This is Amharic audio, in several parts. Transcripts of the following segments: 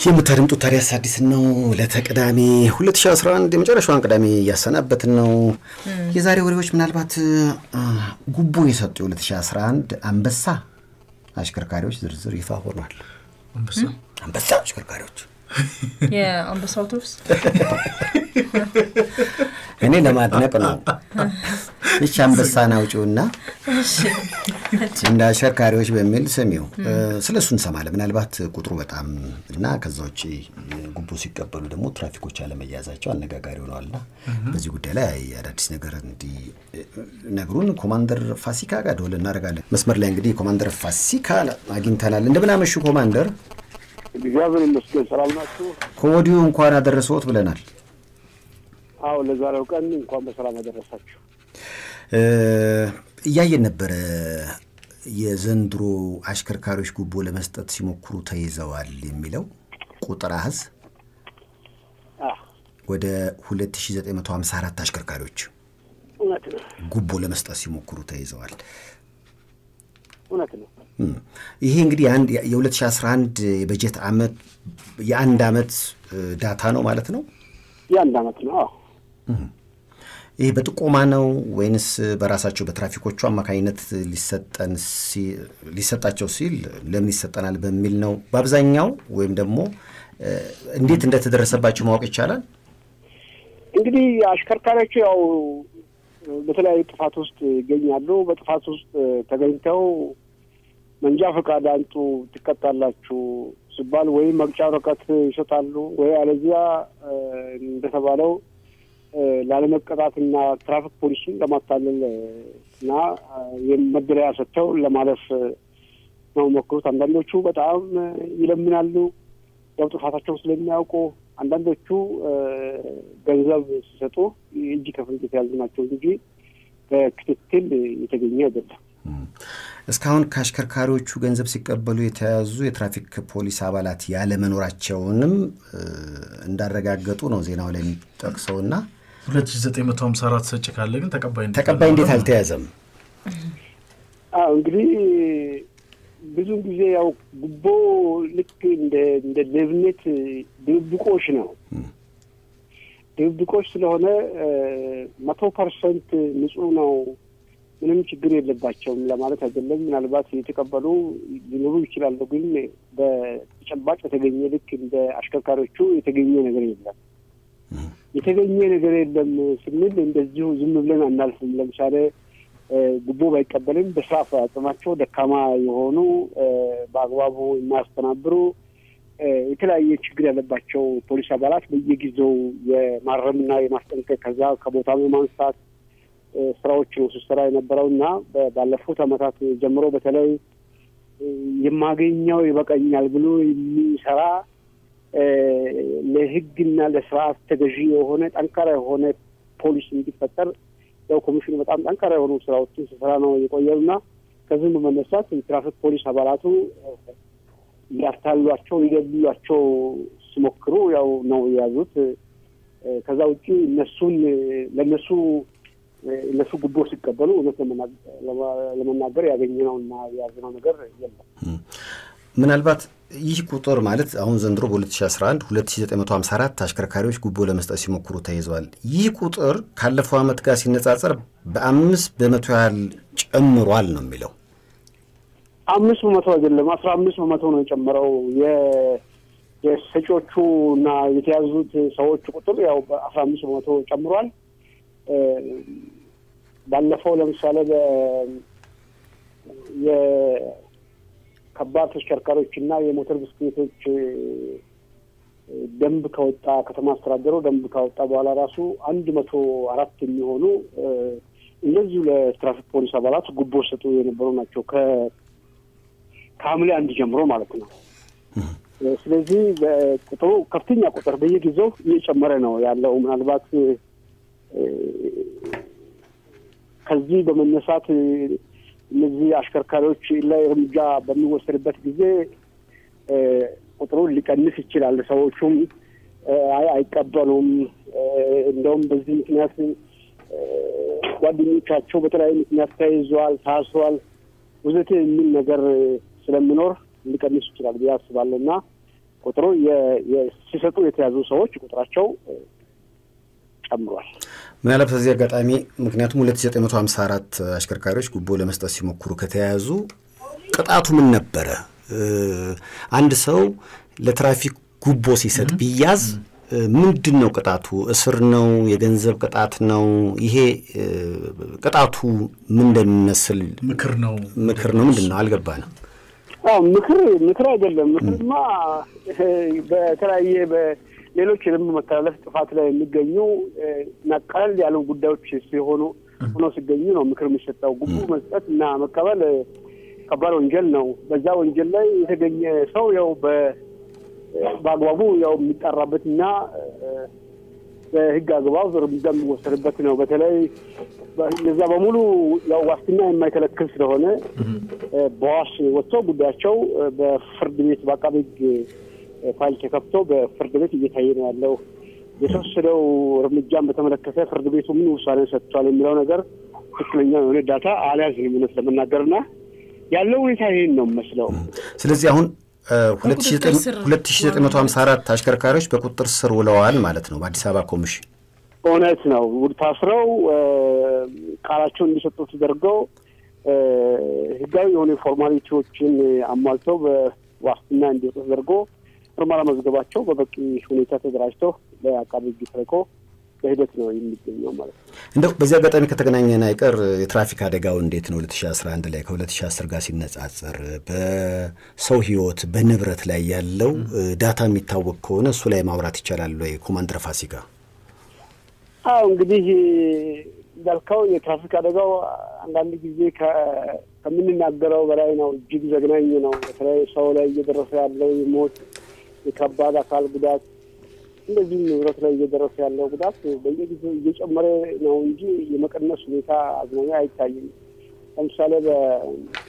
የምታደምጡት ታዲያስ አዲስ ነው። ለተቅዳሜ 2011 የመጨረሻዋን ቅዳሜ እያሰናበትን ነው። የዛሬ ወሬዎች ምናልባት ጉቦ የሰጡ የ2011 አንበሳ አሽከርካሪዎች ዝርዝር ይፋ ሆኗል። አንበሳ አሽከርካሪዎች የአንበሳ አውቶቡስ እኔ ለማድነቅ ነው። ይች አንበሳን አውጪውና እንደ አሽከርካሪዎች በሚል ስሚው ስለ እሱ እንሰማለን። ምናልባት ቁጥሩ በጣም እና ከዛ ውጭ ጉቦ ሲቀበሉ ደግሞ ትራፊኮች አለመያዛቸው አነጋጋሪ ሆነዋልና በዚህ ጉዳይ ላይ አዳዲስ ነገር እንዲነግሩን ኮማንደር ፋሲካ ጋር ደወል እናደርጋለን። መስመር ላይ እንግዲህ ኮማንደር ፋሲካ አግኝተናል። እንደምን አመሹ ኮማንደር? እግዚአብሔር ይመስገን ሰላም ናችሁ? ከወዲሁ እንኳን አደረሰዎት ብለናል። አዎ ለዛሬው ቀን እንኳን በሰላም አደረሳችሁ። እያየን ነበረ የዘንድሮ አሽከርካሪዎች ጉቦ ለመስጠት ሲሞክሩ ተይዘዋል የሚለው ቁጥር አህዝ ወደ 2954 አሽከርካሪዎች እውነት ነው፣ ጉቦ ለመስጠት ሲሞክሩ ተይዘዋል። እውነት ነው። ይሄ እንግዲህ የአንድ የ2011 የበጀት ዓመት የአንድ ዓመት ዳታ ነው ማለት ነው። የአንድ ዓመት ነው። አዎ ይህ በጥቆማ ነው ወይንስ በራሳቸው በትራፊኮቹ አማካኝነት ሊሰጠን ሊሰጣቸው ሲል ለምን ይሰጠናል በሚል ነው በአብዛኛው ወይም ደግሞ እንዴት እንደተደረሰባቸው ማወቅ ይቻላል? እንግዲህ አሽከርካሪዎቹ ያው በተለያዩ ጥፋት ውስጥ ይገኛሉ። በጥፋት ውስጥ ተገኝተው መንጃ ፈቃድ አንጡ ትቀጣላችሁ ሲባል ወይም መቅጫ ወረቀት ይሰጣሉ ወይ አለዚያ እንደተባለው ላለመቀጣትና ትራፊክ ፖሊሱን ለማታለል እና መደለያ ሰጥተው ለማለፍ ነው ሞክሩት። አንዳንዶቹ በጣም ይለምናሉ፣ ያው ጥፋታቸው ስለሚያውቁ። አንዳንዶቹ ገንዘብ ሲሰጡ እጅ ከፍንጅ የተያዙ ናቸው እንጂ በክትትል የተገኘ አይደለም። እስካሁን ከአሽከርካሪዎቹ ገንዘብ ሲቀበሉ የተያዙ የትራፊክ ፖሊስ አባላት ያለመኖራቸውንም እንዳረጋገጡ ነው ዜናው ላይ የሚጠቅሰውና 2954 ሰጭ ካለ ግን ተቀባይ ተቀባይ እንዴት አልተያዘም? አዎ እንግዲህ ብዙን ጊዜ ያው ጉቦ ልክ እንደ እንደ ሌብነት ድብብቆሽ ነው። ድብብቆሽ ስለሆነ መቶ ፐርሰንት ንጹህ ነው ምንም ችግር የለባቸውም ለማለት አይደለም። ምናልባት የተቀበሉ ሊኖሩ ይችላሉ፣ ግን በተጨባጭ የተገኘ ልክ እንደ አሽከርካሪዎቹ የተገኘ ነገር የለም። የተገኘ ነገር የለም ስንል እንደዚሁ ዝም ብለን አናልፍም። ለምሳሌ ጉቦ ባይቀበልም በስራ አፈጻጸማቸው ደካማ የሆኑ በአግባቡ የማያስተናብሩ የተለያየ ችግር ያለባቸው ፖሊስ አባላት በየጊዜው የማረምና የማስጠንቀቅ ከዛ ከቦታ የማንሳት ስራዎች ነው ስሰራ የነበረው እና ባለፉት ዓመታት ጀምሮ በተለይ የማገኘው ይበቃኛል ብሎ የሚሰራ ለሕግና ለስርዓት ተገዢ የሆነ ጠንካራ የሆነ ፖሊስ እንዲፈጠር ያው ኮሚሽኑ በጣም ጠንካራ የሆኑ ስራዎችን ስሰራ ነው የቆየው እና ከዚህም በመነሳት የትራፊክ ፖሊስ አባላቱ ሊያታሏቸው ሊገድሏቸው ሲሞክሩ ያው ነው የያዙት። ከዛ ውጭ እነሱን ለእነሱ እነሱ ጉቦ ሲቀበሉ እውነት ለመናገር ያገኘነው እና የያዝነው ነገር የለም። ምናልባት ይህ ቁጥር ማለት አሁን ዘንድሮ በ2011 2954 አሽከርካሪዎች ጉቦ ለመስጠት ሲሞክሩ ተይዘዋል። ይህ ቁጥር ካለፈው ዓመት ጋር ሲነጻጸር በአምስት በመቶ ያህል ጨምሯል ነው የሚለው። አምስት በመቶ አይደለም አስራ አምስት በመቶ ነው የጨመረው። የሰጪዎቹ እና የተያዙት ሰዎች ቁጥር ያው በአስራ አምስት በመቶ ጨምሯል። ባለፈው ለምሳሌ የከባድ ተሽከርካሪዎች እና የሞተር ብስክሌቶች ደንብ ከወጣ ከተማ አስተዳደሩ ደንብ ካወጣ በኋላ ራሱ አንድ መቶ አራት የሚሆኑ እነዚሁ ለትራፊክ ፖሊስ አባላት ጉቦ ሰጡ የነበሩ ናቸው ከሐምሌ አንድ ጀምሮ ማለት ነው። ስለዚህ ቁጥሩ ከፍተኛ ቁጥር በየጊዜው እየጨመረ ነው ያለው ምናልባት ከዚህ በመነሳት እነዚህ አሽከርካሪዎች ላይ እርምጃ በሚወሰድበት ጊዜ ቁጥሩን ሊቀንስ ይችላል። ሰዎቹም አይ አይቀበሉም፣ እንደውም በዚህ ምክንያት ጓደኞቻቸው በተለያዩ ምክንያት ተይዘዋል፣ ታስሯል፣ ወዘተ የሚል ነገር ስለሚኖር ሊቀንስ ይችላል ብዬ አስባለሁ እና ቁጥሩ የ- የ- ሲሰጡ የተያዙ ሰዎች ቁጥራቸው እ፣ ጨምሯል። ምናልባት በዚህ አጋጣሚ ምክንያቱም 2954 አሽከርካሪዎች ጉቦ ለመስጠት ሲሞክሩ ከተያያዙ ቅጣቱ ምን ነበረ? እ፣ አንድ ሰው ለትራፊክ ጉቦ ሲሰጥ ቢያዝ እ፣ ምንድን ነው ቅጣቱ? እስር ነው? የገንዘብ ቅጣት ነው? ይሄ እ፣ ቅጣቱ ምን እንደሚመስል ምክር ነው። ምክር ነው? ምንድን ነው? አልገባንም። አዎ ምክር ምክር አይደለም። ምክርማ እ፣ በተለያየ በሌሎች የደንብ መተላለፍ ጥፋት ላይ የሚገኙ እ፣ እና ቀለል ያሉ ጉዳዮች ሲሆኑ ሆኖ ሲገኙ ነው ምክር የሚሰጠው። ጉቦ መስጠት እና መቀበል እ፣ ከባድ ወንጀል ነው። በዛ ወንጀል ላይ የተገኘ ሰው ያው በ በአግባቡ ያው የሚጠራበት እና እ፣ በሕግ አግባብ እርምጃ የሚወሰድበት ነው። በተለይ እነዛ በሙሉ ያው ዋስትና የማይከለክል ስለሆነ እ፣ በዋስ ወጥቶ ጉዳያቸው እ፣ በፍርድ ቤት በአቃቤ ሕግ እ፣ ፋይል ተከፍቶ በፍርድ ቤት እየታየ ነው ያለው። የተወሰደው እርምጃን በተመለከተ ፍርድ ቤቱ ምን ውሳኔ ሰጥቷል የሚለው ነገር ትክክለኛ የሆነ ዳታ አልያዝንም እውነት ለመናገር እና ያለው ሁኔታ ይህን ነው የሚመስለው። ስለዚህ አሁን እ፣ በቁጥጥር ስር 2954 አሽከርካሪዎች በቁጥጥር ስር ውለዋል ማለት ነው በአዲስ አበባ ኮሚሽን። እውነት ነው። ውድ ታስረው እ፣ ቃላቸውን እንዲሰጡ ተደርገው እ፣ ህጋዊ የሆኑ ፎርማሊቲዎችን አሟልተው በዋስትና እንዲወጡ ተደርጎ ምርመራ መዝገባቸው በበቂ ሁኔታ ተደራጅተው ለአቃቤ ሕግ ተልኮ በሂደት ነው የሚገኘው ማለት ነው። እንደው በዚህ አጋጣሚ ከተገናኘን አይቀር የትራፊክ አደጋው እንዴት ነው 2011 ላይ ከ2010 ጋር ሲነጻጸር በሰው ህይወት በንብረት ላይ ያለው እ፣ ዳታ የሚታወቅ ከሆነ እሱ ላይ ማውራት ይቻላል ወይ? ኮማንደር ፋሲካ አዎ እንግዲህ እንዳልከው የትራፊክ አደጋው አንዳንድ ጊዜ ከ- ከምንናገረው በላይ ነው። እጅግ ዘግናኝ ነው። በተለይ ሰው ላይ እየደረሰ ያለው የሞት የከባድ አካል ጉዳት እንደዚህም ንብረት ላይ እየደረሰ ያለው ጉዳት በየጊዜው እየጨመረ ነው እንጂ የመቀነስ ሁኔታ አዝናኛ አይታይም። ለምሳሌ በ-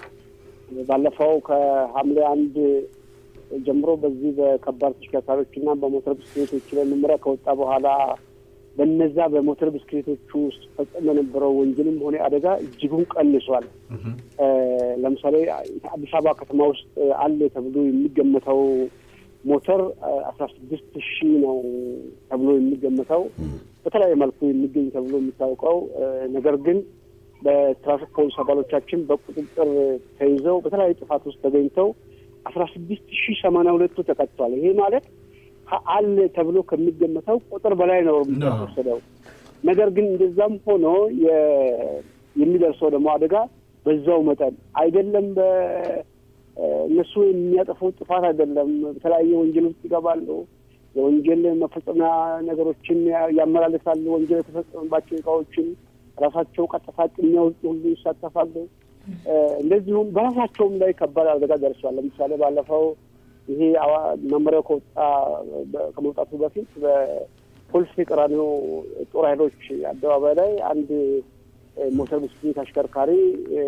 ባለፈው ከሐምሌ አንድ ጀምሮ በዚህ በከባድ ተሽከርካሪዎች እና በሞተር ብስክሌቶች ላይ መመሪያ ከወጣ በኋላ በነዛ በሞተር ብስክሌቶቹ ውስጥ ፈጸም የነበረው ወንጀልም ሆነ አደጋ እጅጉን ቀንሷል። እ፣ ለምሳሌ አዲስ አበባ ከተማ ውስጥ አለ ተብሎ የሚገመተው ሞተር አስራ ስድስት ሺህ ነው ተብሎ የሚገመተው በተለያየ መልኩ የሚገኝ ተብሎ የሚታወቀው እ፣ ነገር ግን በትራፊክ ፖሊስ አባሎቻችን በቁጥጥር ተይዘው በተለያዩ ጥፋት ውስጥ ተገኝተው አስራ ስድስት ሺህ ሰማንያ ሁለቱ ተቀጥቷል። ይሄ ማለት ከ- አለ ተብሎ ከሚገመተው ቁጥር በላይ ነው እርምጃ አዎ። የተወሰደው። ነገር ግን እንደዛም ሆኖ የ- የሚደርሰው ደግሞ አደጋ በዛው መጠን አይደለም። በ- እነሱ የሚያጠፉት ጥፋት አይደለም። በተለያየ ወንጀል ውስጥ ይገባሉ። የወንጀል መፈጸሚያ ነገሮችን ያ- ያመላልሳሉ። ወንጀል የተፈጸመባቸው እቃዎችን ራሳቸው ቀጥታ የሚያወጡ ሁሉ ይሳተፋሉ። እ፣ እንደዚሁም በራሳቸውም ላይ ከባድ አደጋ ደርሷል። ለምሳሌ ባለፈው ይሄ አዋ- መመሪያው ከወጣ በ- ከመውጣቱ በፊት በፖሊስ ቀራኒዮ ጦር ኃይሎች አደባባይ ላይ አንድ እ፣ ሞተር ብስክሌት አሽከርካሪ እ፣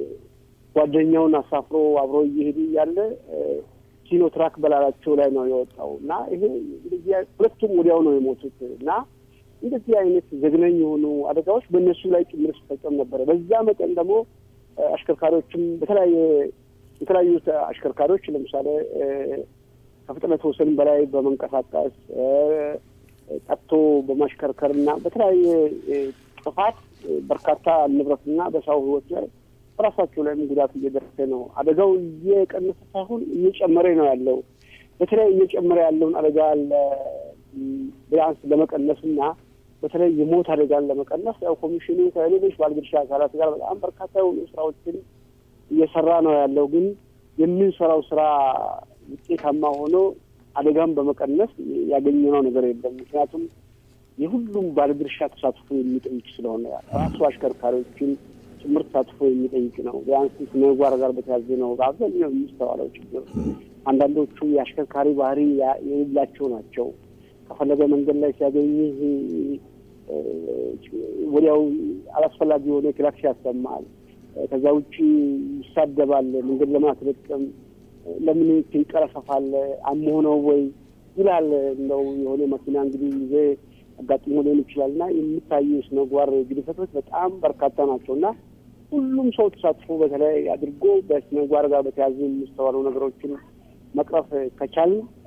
ጓደኛውን አሳፍሮ አብሮ እየሄዱ እያለ እ፣ ሲኖትራክ በላላቸው ላይ ነው የወጣው እና ይሄ እንደዚህ አይ- ሁለቱም ወዲያው ነው የሞቱት እና እንደዚህ አይነት ዘግናኝ የሆኑ አደጋዎች በእነሱ ላይ ጭምር ሲፈጸም ነበረ። በዛ መጠን ደግሞ እ፣ አሽከርካሪዎችም በተለያየ የተለያዩ አሽከርካሪዎች ለምሳሌ እ፣ ከፍጥነት ወሰን በላይ በመንቀሳቀስ እ፣ ጠጥቶ በማሽከርከር እና በተለያየ እ፣ ጥፋት እ፣ በርካታ ንብረትና በሰው ሕይወት ላይ በራሳቸው ላይም ጉዳት እየደረሰ ነው። አደጋው እየቀነሰ ሳይሆን እየጨመረ ነው ያለው። በተለይ እየጨመረ ያለውን አደጋ ለ- ቢያንስ ለመቀነስ እና በተለይ የሞት አደጋን ለመቀነስ ያው ኮሚሽኑ ከሌሎች ባለድርሻ አካላት ጋር በጣም በርካታ የሆኑ ስራዎችን እየሰራ ነው ያለው። ግን የምንሰራው ስራ ውጤታማ ሆኖ አደጋን በመቀነስ ያገኘነው ነገር የለም። ምክንያቱም የሁሉም ባለድርሻ ተሳትፎ የሚጠይቅ ስለሆነ ራሱ አሽከርካሪዎችን ጭምር ተሳትፎ የሚጠይቅ ነው። ቢያንስ ስነ ምግባር ጋር በተያዘ ነው በአብዛኛው የሚስተዋለው ችግር። አንዳንዶቹ የአሽከርካሪ ባህሪ ያ- የሌላቸው ናቸው። ከፈለገ መንገድ ላይ ሲያገኝህ እ፣ ወዲያው አላስፈላጊ የሆነ ክላክስ ያሰማል። እ፣ ከዛ ውጭ ይሳደባል። መንገድ ለማስለቀም ለምን ትንቀረፈፋል? አሞህ ነው ወይ ይላል። እንደው የሆነ መኪና እንግዲህ ይዘ አጋጥሞ ሊሆን ይችላል እና የሚታዩ የስነ ምግባር ግድፈቶች በጣም በርካታ ናቸው እና ሁሉም ሰው ተሳትፎ በተለይ አድርጎ በስነ ምግባር ጋር በተያዙ የሚስተዋሉ ነገሮችን መቅረፍ ከቻልን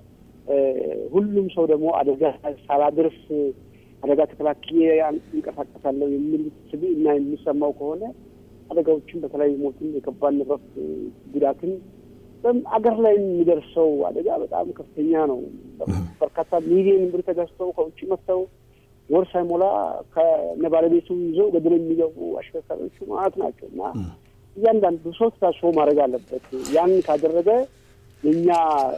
ሁሉም ሰው ደግሞ አደጋ ሳላደርስ አደጋ ተከላክዬ እንቀሳቀሳለሁ የሚል ስብዕና የሚሰማው ከሆነ አደጋዎችን በተለያዩ ሞትን፣ የከባድ ንብረት ጉዳትን አገር ላይ የሚደርሰው አደጋ በጣም ከፍተኛ ነው። በርካታ ሚሊዮን ብር ተገዝተው ከውጭ መጥተው ወር ሳይሞላ ከነባለቤቱ ይዘው ገደል የሚገቡ አሽከርካሪዎቹ ማለት ናቸው እና እያንዳንዱ ሰው ታስቦ ማድረግ አለበት። ያን ካደረገ የእኛ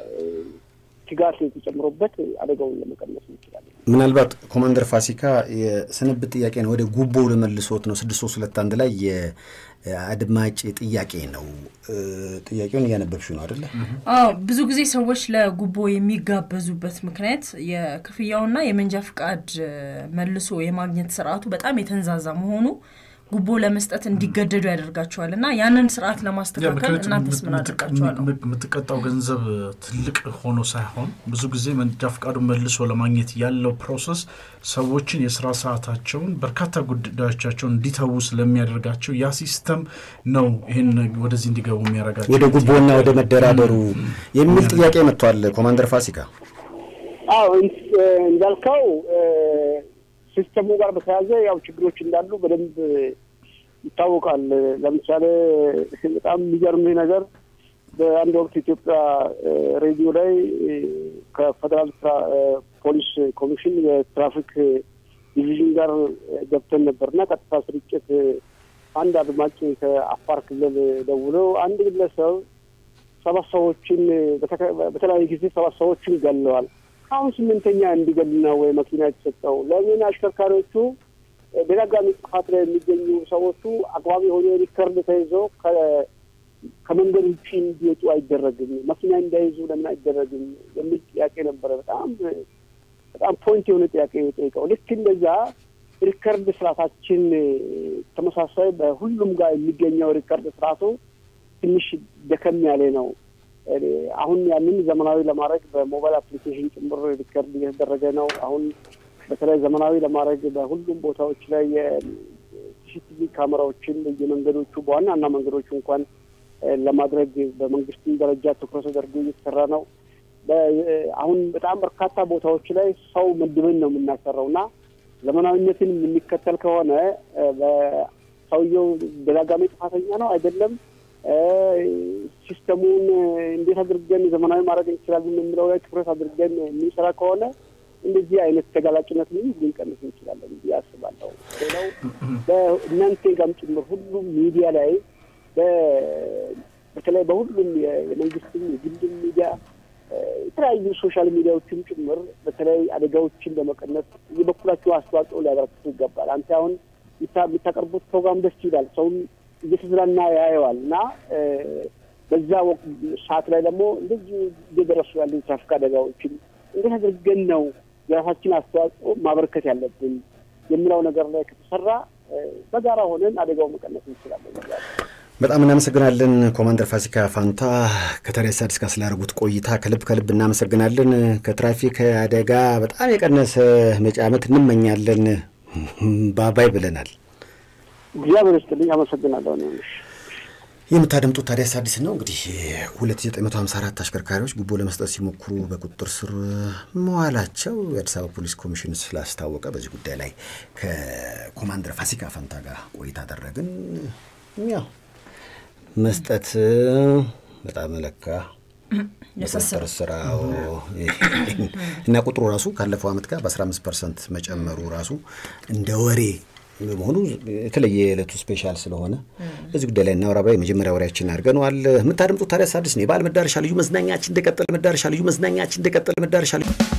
ትጋት የተጨምሮበት አደጋውን ለመቀነስ እንችላለን። ምናልባት ኮማንደር ፋሲካ የስንብት ጥያቄ ነው፣ ወደ ጉቦ ለመልሶት ነው። ስድስት ሶስት ሁለት አንድ ላይ የአድማጭ ጥያቄ ነው። ጥያቄውን እያነበብሽ ነው አደለ? አዎ ብዙ ጊዜ ሰዎች ለጉቦ የሚጋበዙበት ምክንያት የክፍያውና የመንጃ ፍቃድ መልሶ የማግኘት ስርዓቱ በጣም የተንዛዛ መሆኑ ጉቦ ለመስጠት እንዲገደዱ ያደርጋቸዋል እና ያንን ስርዓት ለማስተካከል እናንተስ ምን አድርጋችኋል? የምትቀጣው ገንዘብ ትልቅ ሆኖ ሳይሆን ብዙ ጊዜ መንጃ ፈቃዱን መልሶ ለማግኘት ያለው ፕሮሰስ ሰዎችን የስራ ሰዓታቸውን በርካታ ጉዳዮቻቸውን እንዲተዉ ስለሚያደርጋቸው ያ ሲስተም ነው ይህን ወደዚህ እንዲገቡ የሚያደርጋቸው ወደ ጉቦና ወደ መደራደሩ የሚል ጥያቄ መጥቷል። ኮማንደር ፋሲካ አዎ እንዳልከው ሲስተሙ ጋር በተያያዘ ያው ችግሮች እንዳሉ በደንብ ይታወቃል። ለምሳሌ በጣም የሚገርምህ ነገር በአንድ ወቅት ኢትዮጵያ ሬዲዮ ላይ ከፌደራል ፖሊስ ኮሚሽን የትራፊክ ዲቪዥን ጋር ገብተን ነበር እና ቀጥታ ስርጭት አንድ አድማጭ ከአፋር ክልል ደውለው አንድ ግለሰብ ሰባት ሰዎችን በተለያየ ጊዜ ሰባት ሰዎችን ገለዋል አሁን ስምንተኛ እንዲገል ነው ወይ መኪና የተሰጠው? ለምን አሽከርካሪዎቹ ደጋጋሚ ጥፋት ላይ የሚገኙ ሰዎቹ አግባብ የሆነ ሪከርድ ተይዘው ከመንገድ ውጭ እንዲወጡ አይደረግም? መኪና እንዳይዙ ለምን አይደረግም? የሚል ጥያቄ ነበረ። በጣም በጣም ፖይንት የሆነ ጥያቄ የጠይቀው። ልክ እንደዛ ሪከርድ ስርዓታችን ተመሳሳይ በሁሉም ጋር የሚገኘው ሪከርድ ስርዓቱ ትንሽ ደከም ያለ ነው። አሁን ያንን ዘመናዊ ለማድረግ በሞባይል አፕሊኬሽን ጭምር ሪከርድ እየተደረገ ነው። አሁን በተለይ ዘመናዊ ለማድረግ በሁሉም ቦታዎች ላይ የሲሲቲቪ ካሜራዎችን በየመንገዶቹ በዋና ዋና መንገዶቹ እንኳን ለማድረግ በመንግስትም ደረጃ ትኩረት ተደርጎ እየተሰራ ነው። አሁን በጣም በርካታ ቦታዎች ላይ ሰው መድበን ነው የምናሰራው እና ዘመናዊነትን የምንከተል ከሆነ ሰውየው ደጋጋሚ ጥፋተኛ ነው አይደለም ሲስተሙን እንዴት አድርገን ዘመናዊ ማድረግ እንችላለን የሚለው ላይ ትኩረት አድርገን የምንሰራ ከሆነ እንደዚህ አይነት ተጋላጭነት ልንቀንስ እንችላለን ብዬ አስባለሁ። ሌላው በእናንተ ጋም ጭምር ሁሉም ሚዲያ ላይ በተለይ በሁሉም የመንግስትም የግልም ሚዲያ የተለያዩ ሶሻል ሚዲያዎችም ጭምር በተለይ አደጋዎችን ለመቀነስ የበኩላቸው አስተዋጽኦ ሊያበረክቱ ይገባል። አንተ አሁን የምታቀርቡት ፕሮግራም ደስ ይላል፣ ሰውም እየተዝናና ያየዋል እና በዛ ሰዓት ላይ ደግሞ እንደዚህ እየደረሱ ያሉ የትራፊክ አደጋዎችን እንዴት አድርገን ነው የራሳችን አስተዋጽኦ ማበረከት ያለብን የሚለው ነገር ላይ ከተሰራ በጋራ ሆነን አደጋው መቀነስ እንችላለን። በጣም እናመሰግናለን ኮማንደር ፋሲካ ፋንታ ከተሬስ አዲስ ጋር ስላደረጉት ቆይታ ከልብ ከልብ እናመሰግናለን። ከትራፊክ አደጋ በጣም የቀነሰ መጪ ዓመት እንመኛለን። ባባይ ብለናል። እግዚአብሔር ይስጥልኝ። አመሰግናለሁ። የምታደምጡት ታዲያስ አዲስ ነው። እንግዲህ 2954 አሽከርካሪዎች ጉቦ ለመስጠት ሲሞክሩ በቁጥጥር ስር መዋላቸው የአዲስ አበባ ፖሊስ ኮሚሽን ስላስታወቀ በዚህ ጉዳይ ላይ ከኮማንደር ፋሲካ ፈንታ ጋር ቆይታ አደረግን። ያው መስጠት በጣም ለካ የቁጥጥር ስራው እና ቁጥሩ ራሱ ካለፈው ዓመት ጋር በ15 ፐርሰንት መጨመሩ ራሱ እንደ ወሬ በመሆኑ የተለየ የዕለቱ ስፔሻል ስለሆነ በዚህ ጉዳይ ላይ እናወራ ብላ የመጀመሪያ ወሬያችን አድርገነዋል። የምታደምጡት ታዲያስ አዲስ ነው። የበዓል መዳረሻ ልዩ መዝናኛችን እንደቀጠለ መዳረሻ ልዩ መዝናኛችን እንደቀጠለ መዳረሻ